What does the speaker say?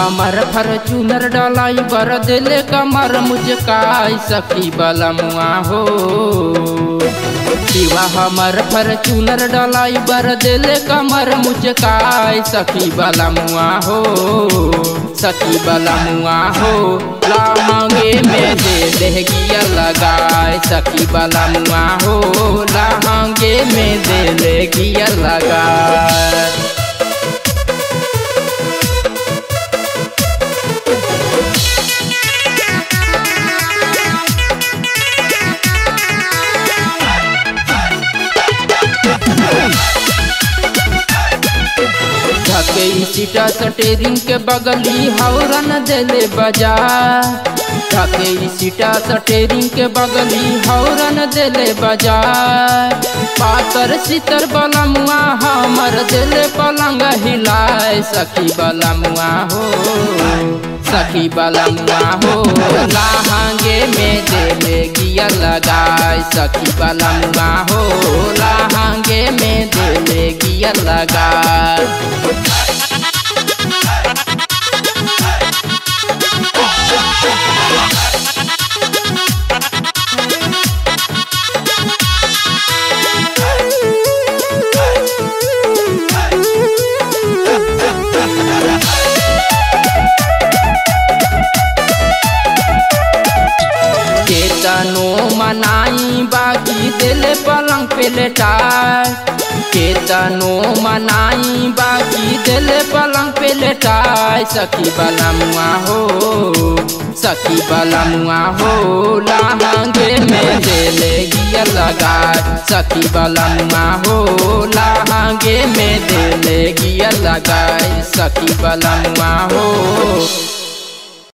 हमर फॉर्चूनर डलाई बर दिले कमर मुझकाई सखी बलमुआ हो शिवा हमर फॉर्चूनर डलाई बर दिले कमर मुझकाई सखी बलमुआ हो सखी बलमुआ हो लाहंगे में दे दे गिया लगाए सखी बलमुआ हो लाहंगे में दे दे गिया लगाए धके सीटा सटेरिंग के बगली हौरन देले बाजार धके सीटा सटेरिंग के बगली हौरन देले बाजार पातर सितर बलमुआ हमर देले पलंग हिलाए सखी बलमुआ हो सखी बलमुआ हो लाहंगे में देले गिया लगाए सखी बलमुआ हो लाहंगे में देले गिया लगाए केतनो मनाई बाकी दिल पलंग पे लेटाए केतनो मनाई बाकी दिल पलंग पे लेटाए सखी बलमुआ हो सखी बलमुआ हो लाहंगे में दिले गिया लगाए सखी बलमुआ हो लाहंगे में दिले गिया लगाए सखी बलमुआ हो